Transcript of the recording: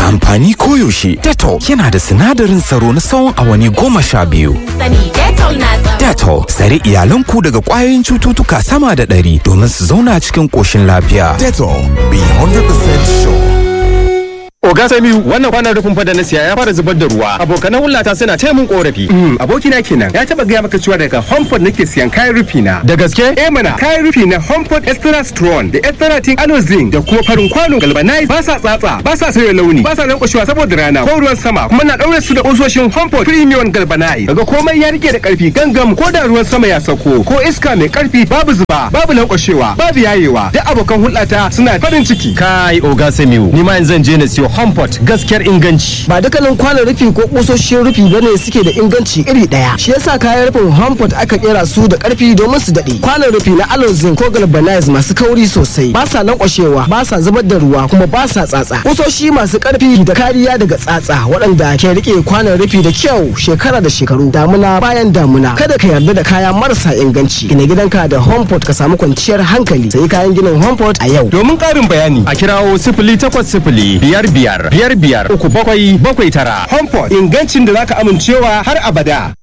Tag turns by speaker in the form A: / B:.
A: da amfani koyaushe. Dettol yana da sinadarin tsaro na tsawon awanni goma sha biyu.
B: Sani Dettol na tsaro.
A: Dettol tsare iyalanku daga ƙwayoyin cututtuka sama da ɗari domin su zauna cikin ƙoshin lafiya.
C: Dettol, be 100% sure.
D: Oga Samiu wannan kwanan rufin fada na siya ya fara zubar da ruwa. Abokanan hulata suna taya mun korafi.
E: abokina kenan ya taba gaya maka cewa daga Homeport nake siyan kayan rufi na.
D: Da gaske?
E: Eh mana kayan rufi na Homeport Extra Strong da Extra Tin Alozin da kuma farin kwano galvanize ba sa tsatsa ba sa sauya launi ba sa lankwashewa saboda rana ko ruwan sama kuma na daure su da kusoshin Homeport Premium Galvanize. Daga komai ya rike da karfi gangam ko da ruwan sama ya sauko ko iska mai karfi babu zuba babu lankwashewa babu yayewa duk abokan hulɗata suna farin ciki.
D: Kai Oga Samiu ni ma yanzu zan je na siyo Homeport gaskiyar inganci.
F: ba dukkanin kwanon rufi ko kusoshin rufi bane suke da inganci iri daya shi yasa kayan rufin Homeport aka kera su da karfi domin su dade kwanon rufi na Alozin ko Galvanize masu kauri sosai ba sa lankwashewa ba sa zubar da ruwa kuma ba sa tsatsa kusoshi masu karfi da kariya daga tsatsa waɗanda ke rike kwanon rufi da kyau shekara da shekaru damuna bayan damuna kada ka yarda da kaya marasa inganci gina gidanka da Homeport ka samu kwanciyar hankali sai kayan ginin Homeport a yau
D: Domin ƙarin bayani a kirawo sifili takwas sifili biyar biyar biyar biyar uku bakwai bakwai tara.
E: Homeport ingancin da zaka amincewa har abada.